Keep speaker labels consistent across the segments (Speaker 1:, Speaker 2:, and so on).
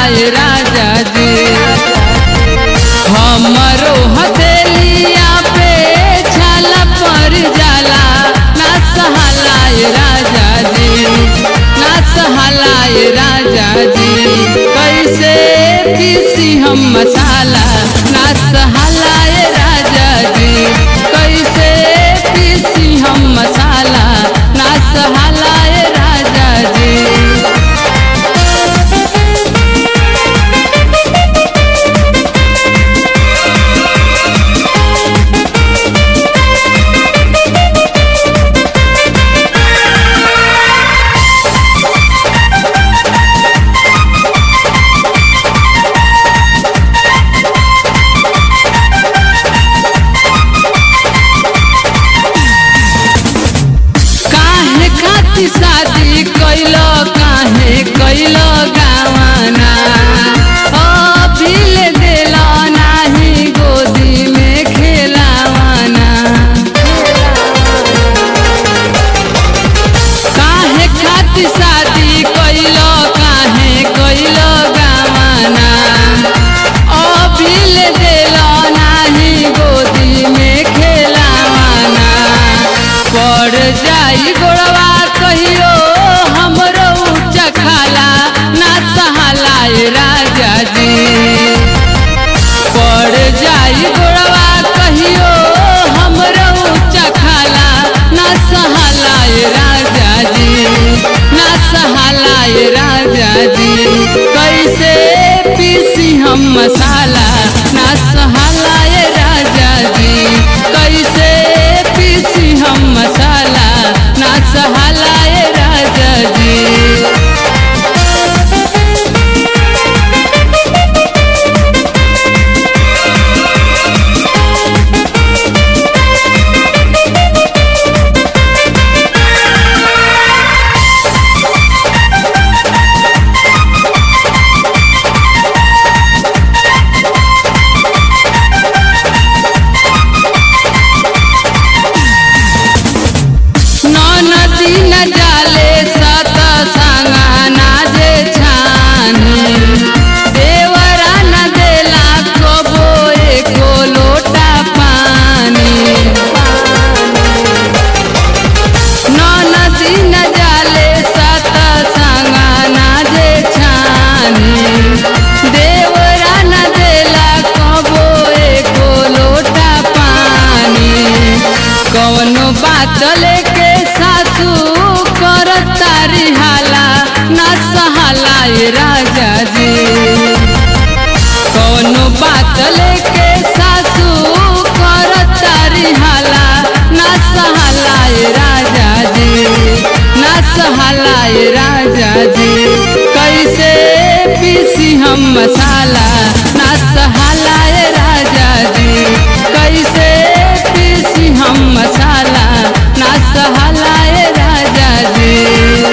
Speaker 1: सहलाए राजा जी हमरो हथेलिया पे छाला पर जाला ना सहलाए राजा जी ना सहलाए राजा जी कैसे पीसी हम मसाला ना सहलाए राजा जी कैसे पीसी हम मसाला ना सहलाए राजा जी काहे खातिर शादी कैलो काहे कैलो गावाना अभिल देला नाही गोदी में खेलावाना काहे खातिर शादी कैलो काहे कैलो गावाना अभिल देला नाही गोदी में खेलावाना पड़ जाई गोड़वा कहियो हमरो ऊंचा खाला ना सहालाए राजा जी पड़ जाई गोड़वा कहियो हमरो ऊंचा खाला ना सहालाए राजा जी ना सहालाए राजा जी कैसे पीसी हम मसाला ना सहालाए राजा जी कैसे पीसी हम मसाला ना सहालाए राजा जी नदी न जाले सत संगा ना जे छानी देवरा न देला कबो एको लोटा पानी नदी न जाले सत संगा ना जे छानी देवरा न देला कबो एको लोटा पानी कौनो बात लेके सासू कर तारी हाला ना सहालाए राजा जी कौनो बात लेके सासू कर तारी हाला ना सहालाए राजा जी ना सहालाए राजा जी कैसे पीसी हम मसाला ना सहालाए राजा जी कैसे पीसी हम मसाला ना सहालाए राजा जी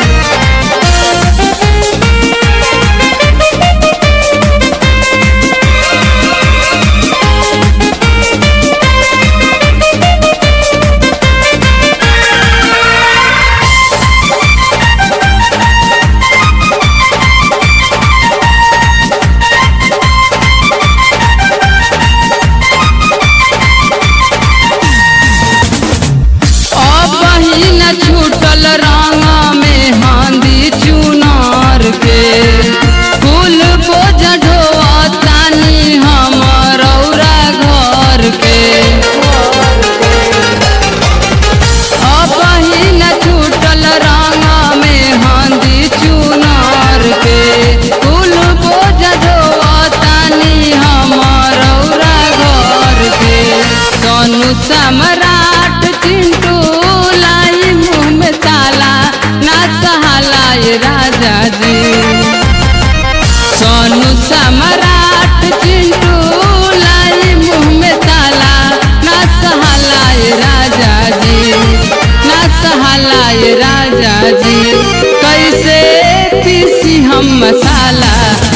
Speaker 1: अब ही न छूटल रंग में हांदी चुनार के फूल बोझ ढोतानी हमर औरा घर के अब ही न छूटल रंग में हांदी चुनार के फूल बोझ ढोतानी हमर औरा घर के सोनू सम्राट चिंटू लाई मुंह में ताला ना सहालाए राजा जी सोनू सम्राट चिंटू लाई मुंह में ताला ना सहालाए राजा जी ना सहालाए राजा जी कैसे पीसी हम मसाला